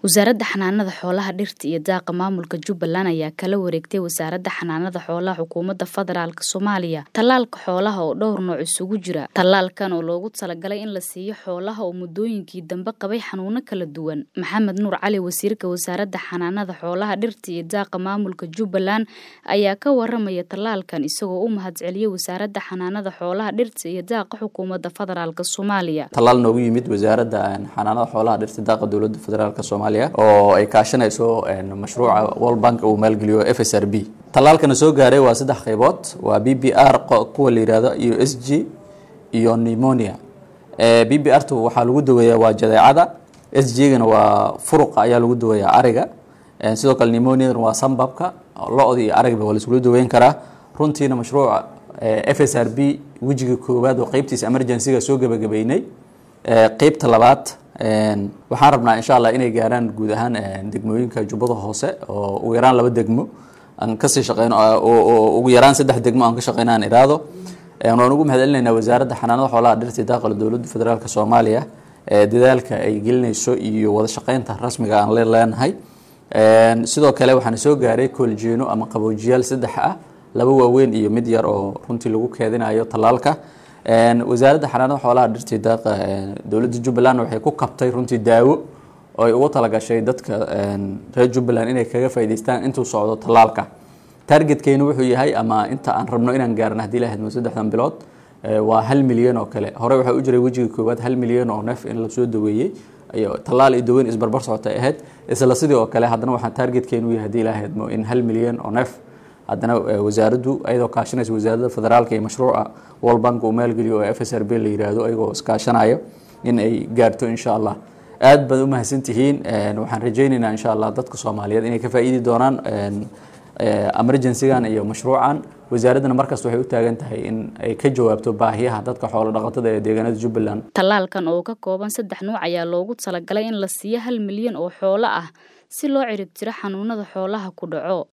wasaaradda xanaanada xoolaha dhirta iyo daaqa maamulka jubbaland ayaa kala wareegtay wasaaradda xanaanada xoolaha xukuumadda federaalk soomaaliya tallaalka xoolaha oo dhowr nooc isugu jira tallaalkan oo loogu talagalay in la siiyo xoolaha oo muddooyinkii dambe qabay xanuuno kala duwan maxamed nuur cali wasiirka wasaaradda xanaanada xoolaha dhirta iyo daaqa maamulka jubbaland ayaa ka waramaya tallaalkan isagoo u mahadceliyey wasaaradda xanaanada xoolaha dhirta iyo daaqa xukuumadda federaalk soomaaliya tallaal noogu yimid wasaaradda xanaanada xoolaha dhirta daaqa dowladda federaalk soomaaliya oo ay kaashanayso mashruuca world bank uu maalgeliyo f s r b tallaalkana soo gaaray waa saddex qaybood waa b b r kuwa la yihahdo iyo s g iyo pneumonia b b r tu waxaa lagu daweeyaa waa jadeecada s g gana waa furuqa ayaa lagu daweeyaa ariga sidoo kale pneumoniadan waa sambabka lo-da iyo arigba waa laisula daweyn karaa runtiina mashruuca f s r b wejiga koowaad oo qeybtiisa emergencyga soo gebagabeynay qeybta labaad waxaan rabnaa insha allah inay gaaraan guud ahaan degmooyinka jubbada hoose oo ugu yaraan laba degmo aan kasii shaqeyno ugu yaraan saddex degmo aan ka shaqeyno aan iraado waan ugu mahadcelinaynaa wasaaradda xanaanada xoolaha dhirta daaqala dowladda federaalk soomaaliya dadaalka ay gelinayso iyo wada shaqeynta rasmiga aan leenahay sidoo kale waxaana soo gaaray kooljeeno ama qaboojiyaal saddex ah laba waaweyn iyo mid yar oo runtii lagu keedinayo tallaalka wasaaradda xanaanada xoolaha dhirtii daaqa dowladda jubbaland waxay ku kabtay runtii daawo oo ay ugu talagashay dadka reer jubbaland inay kaga faa'idaystaan intuu socdo tallaalka targetkeenu wuxuu yahay ama inta aan rabno inaan gaarno haddii la hadmo saddexdan bilood waa hal milyan oo kale hore waxaa u jiray wejiga koowaad hal milyan oo neef in lasoo daweeyey tallaal iyo daweyn isbarbar socota ahayd isla sidii oo kale haddana waxaan targetkeenu yahay haddii la hadmo in hal milyan oo neef haddana wasaaraddu ayadoo kaashanaysa wasaaradda federaalka iyo mashruuca world bank uu maalgeliyo oo f s r b la yiraahdo ayagoo iskaashanayo in ay gaarto insha allah aad baad u mahadsantihiin waxaan rajaynaynaa insha allah dadka soomaaliyeed inay ka faa'iidi doonaan emergencygan iyo mashruucan wasaaraddana markasta waxay u taagan tahay in ay ka jawaabto baahiyaha dadka xoolo dhaqatada ee deegaanada jubbaland tallaalkan oo ka kooban saddex nuuc ayaa loogu talagalay in la siiyo hal milyan oo xoolo ah si loo ciribtiro xanuunada xoolaha ku dhaco